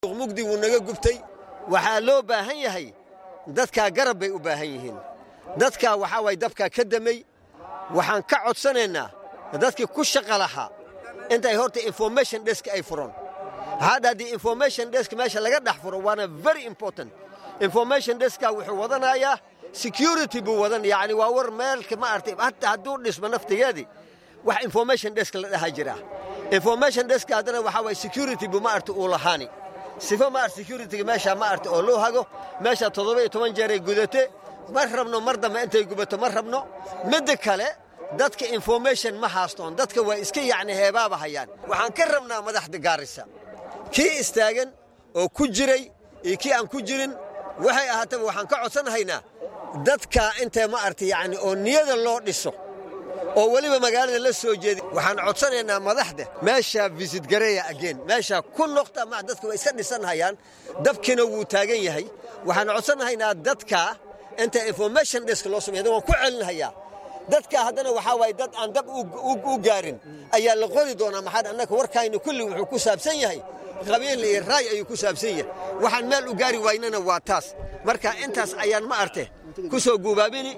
mugdi wuu naga gubtay waxaa loo baahan yahay dadkaa garab bay u baahan yihiin dadkaa waxaa waay dabkaa ka damay waxaan ka codsanaynaa dadkii ku shaqa lahaa intay horta information desk ay furan hadda haddii information desk meesha laga dhex furo waana very important information deska wuxuu wadanayaa security buu wadan yacni waa war meelka ma artay hatta hadduu dhismo naftigeedii wax information desk la dhaha jira information deska haddana waxaa waay security buu ma arta uu lahaani sifo ma art securityga meesha ma arta oo loo hago meesha toddoba iyo toban jeeray gudate ma rabno mar dambe intay gubato ma rabno midda kale dadka information ma haastoon dadka waa iska yacni heebaaba hayaan waxaan ka rabnaa madaxda gaarisa kii istaagan oo ku jiray iyo kii aan ku jirin waxay ahaataba waxaan ka codsanahaynaa dadka intee ma arta yacni oo niyada loo dhiso oo weliba magaalada la soo jeedi waxaan codsanaynaa madaxda meeshaa visit gareeya ageen meeshaa ku noqta ma dadka way iska dhisanhayaan dabkiina wuu taagan yahay waxaan codsanahaynaa dadka inta information desk loo sameeya waan ku celinhayaa dadka haddana waxaa waaye dad aan dab u gaarin ayaa la qori doonaa maxaa annaka warkayna kulli wuxuu ku saabsan yahay qabiil iyo raay ayuu ku saabsan yahay waxaan meel u gaari waynana waa taas marka intaas ayaan ma arte ku soo guubaabini